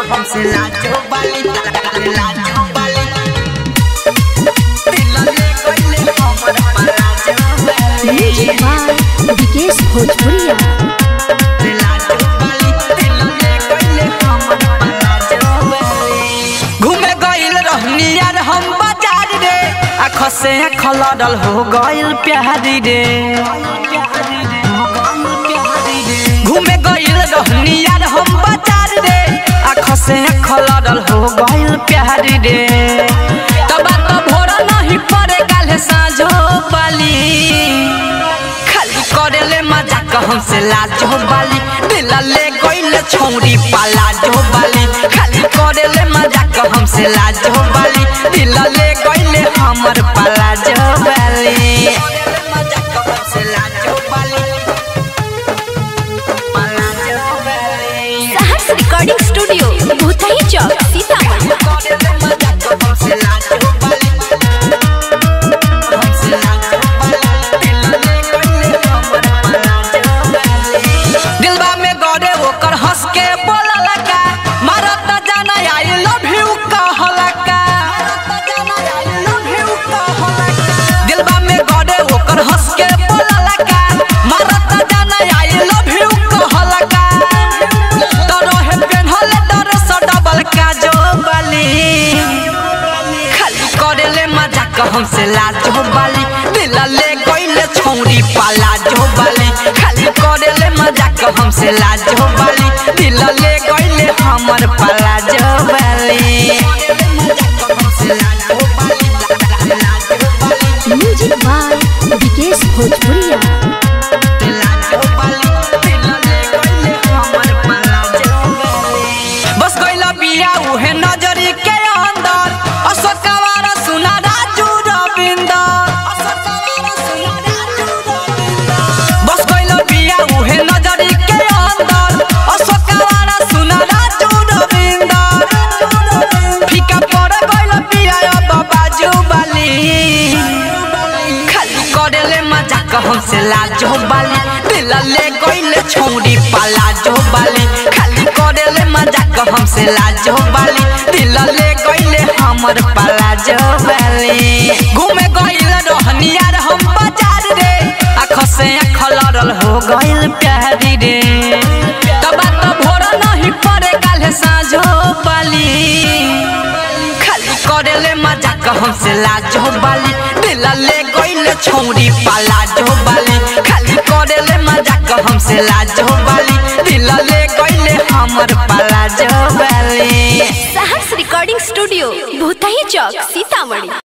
हमसे लाजो बाली लाजो बाली दिल ले गइले हमर पलाजो बाली म्यूजिक बाय विकेश भोजपुरिया लाजो बाली दिल ले गइले हमर पलाजो बाली घूमे गइल रहनी यार हम बाजार रे आँख से आँख लड़ल हो गइल प्यारी रे घूमे गइल रहनी यार हम बाजार रे आँख से आँख लड़ल हो गइल प्यारी रे तब तो भोर नहीं पड़े काले साँझो बाली खाली करेले मजाक हमसे लाजो बाली दिल ले गइल छौरी पालाजो बाली खाली करेले मजाक हमसे लाजो बाली दिल ले गइल हमर पालाजो बाली मजाक हमसे लाजो बाली पालाजो बाली सहर्ष रिकॉर्डिंग स्टूडियो भूतही चौक सीतामढ़ी करेले मजाक हमसे लाजो बाली हमसे लाजो बाली दिल ले गइल हमर पालाजो बाली दिलबा में गड़े ओकर हंस के बोलला का मारत जाना आई लव यू कहला का दिलबा में गड़े ओकर हंस के बोलला का मारत जाना आई लव यू कहला का तोरो हे पेन्हले डर स डबल का जो बाली खाली करेले मजाक हमसे लाजो बाली दिल ले गइले छौरी पाला जो बाली खाली करेले मजाक हमसे लाजो बाली दिल ले गइले हमर पाला जो बाली म्यूजिक बाय विकेश भोजपुरिया बस गइला बिया उहे नजरी के अंदर अशोकवार सुना राजू रविंदर बस गइला बिया उहे नजरी के अंदर अशोकवार सुना राजू रविंदर फीका पड़ गइला बिया अब बाजू बाली खाली करेले मजाक हमसे लाजो बाली दिल ले गइले छौरी पालाजो बाली खाली करेले मजाक हमसे लाजो बाली दिल ले गइले हमर पालाजो बाली घूमे गइल रहनी यार हम बाजार रे आँख से आँख लड़ल हो गइल प्यारी रे तब तो भोर नहीं पड़े काले साँझो बाली खाली करेले मजाक हमसे लाजो बाली दिल ले गइले छौरी पालाजो बाली खाली करेले मजाक हमसे लाजो बाली दिल ले गइले हमर पालाजो बाली सहर्ष रिकॉर्डिंग स्टूडियो भूतही चौक सीतामढ़ी